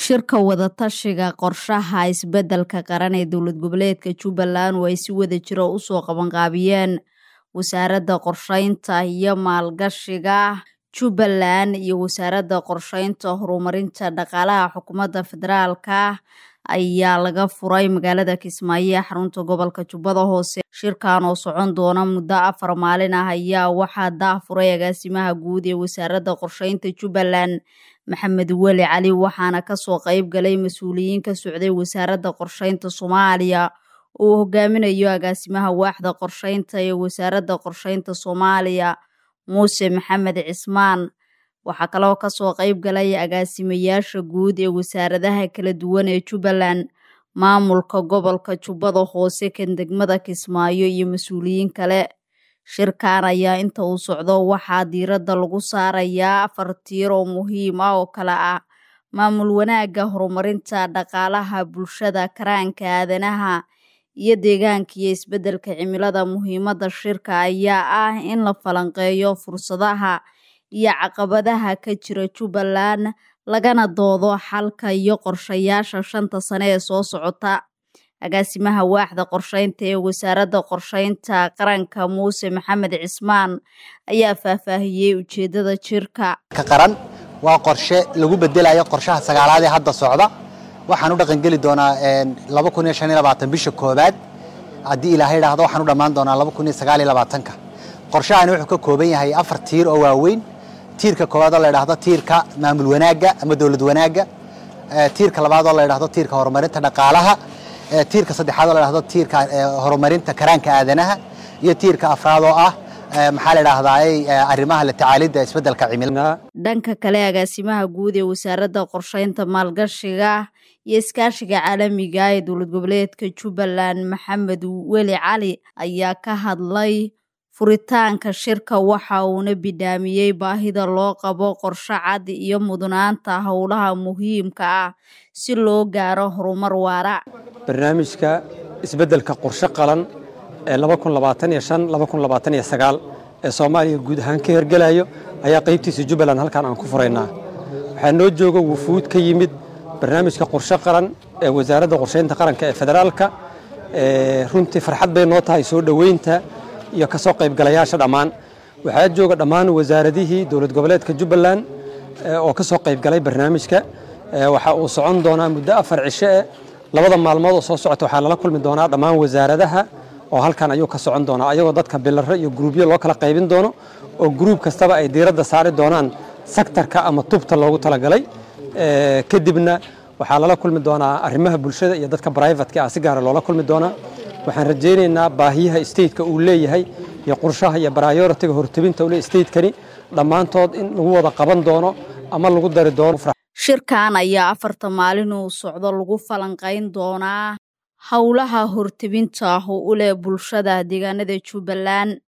shirka wadatashiga qorshaha isbeddelka qaran ee dowlad goboleedka jubbaland oo ay si wada jiro usoo qabanqaabiyeen wasaaradda qorsheynta iyo maalgashiga jubbaland iyo wasaaradda qorsheynta horumarinta dhaqaalaha xukuumadda federaalka ayaa laga furay magaalada kismaayo ee xarunta gobolka jubbada hoose shirkan oo socon doona muddo afar maalin ah ayaa waxaa daafuray agaasimaha guud ee wasaaradda qorsheynta jubbaland maxamed weli cali waxaana kasoo qayb galay mas-uuliyiin ka socday wasaaradda qorsheynta soomaaliya oo uu hogaaminayo agaasimaha waaxda qorsheynta ee wasaaradda qorsheynta soomaaliya muuse maxamed cismaan waxaa kaloo kasoo qayb galay agaasimayaasha guud ee wasaaradaha kala duwan ee jubbaland maamulka gobolka jubbada hoose kan degmada kismaayo iyo mas-uuliyiin kale shirkan ayaa inta uu socdo waxaa diiradda lagu saarayaa afar tiir oo muhiim ah oo kale ah maamul wanaagga horumarinta dhaqaalaha bulshada karaanka aadanaha iyo deegaanka iyo isbeddelka cimilada muhiimadda shirka ayaa ah in la falanqeeyo fursadaha iyo caqabadaha ka jira jubbaland lagana doodo xalka iyo qorshayaasha shanta sane ee soo socota agaasimaha waaxda qorsheynta ee wasaaradda qorsheynta qaranka muuse maxamed cismaan ayaa faahfaahiyey ujeeddada jirka ka qaran waa qorshe lagu bedelayo qorshaha sagaalaad ee hadda socda waxaan u dhaqangeli doonaa bisha koobaad haddii ilaahay idhaahdo waxaan u dhammaan doonaa ka qorshahani wuxuu ka kooban yahay afar tiir oo waaweyn tiirka koowaad oo la idhaahdo tiirka maamul wanaagga ama dowlad wanaagga tiirka labaad oo la idhaahdo tiirka horumarinta dhaqaalaha tiirka saddexaad oo la idhaahdo tiirka horumarinta karaanka aadanaha iyo tiirka afraad oo ah maxaa la idhaahdaa arrimaha la tacaalidda isbeddelka cimilada dhanka kale agaasimaha guud ee wasaaradda qorsheynta maalgashiga iyo iskaashiga caalamiga ee dowlad goboleedka jubbaland maxamed weli cali ayaa ka hadlay furitaanka shirka waxa uuna bidhaamiyey baahida loo qabo qorshe cad iyo mudnaanta howlaha muhiimka ah si loo gaaro horumar waara barnaamijka isbeddelka qorshe qalan ee ee soomaaliya guud ahaan ka hergelayo ayaa qaybtiisa jubbaland halkan aan ku furaynaa waxaa noo jooga wufuud ka yimid barnaamijka qorshe qaran ee wasaaradda qorsheynta qaranka ee federaalka runtii farxad bay noo tahay soo dhoweynta iyo kasoo qaybgalayaasha dhammaan waxaa jooga dhammaan wasaaradihii dowlad goboleedka jubbaland oo ka soo qaybgalay barnaamijka waxa uu socon doonaa muddo afar cisho eh labada maalmood oo soo socota waxaa lala kulmi doonaa dhammaan wasaaradaha oo halkan ayuu ka socon doonaa ayagoo dadka bilaro iyo gruubyo loo kala qaybin doono oo gruub kastaba ay diiradda saari doonaan sektarka ama tubta loogu talagalay kadibna waxaa lala kulmi doonaa arrimaha bulshada iyo dadka brivatka ah si gaara loola kulmi doonaa waxaan rajaynaynaa baahiyaha stateka uu leeyahay iyo qorshaha iyo baryoritiga hortebinta ule statekani dhammaantood in lagu wada qaban doono ama lagu dari doono shirkan ayaa afarta maalin uu socdo lagu falanqayn doonaa howlaha hortebinta ah oo u leh bulshada deegaanada jubbaland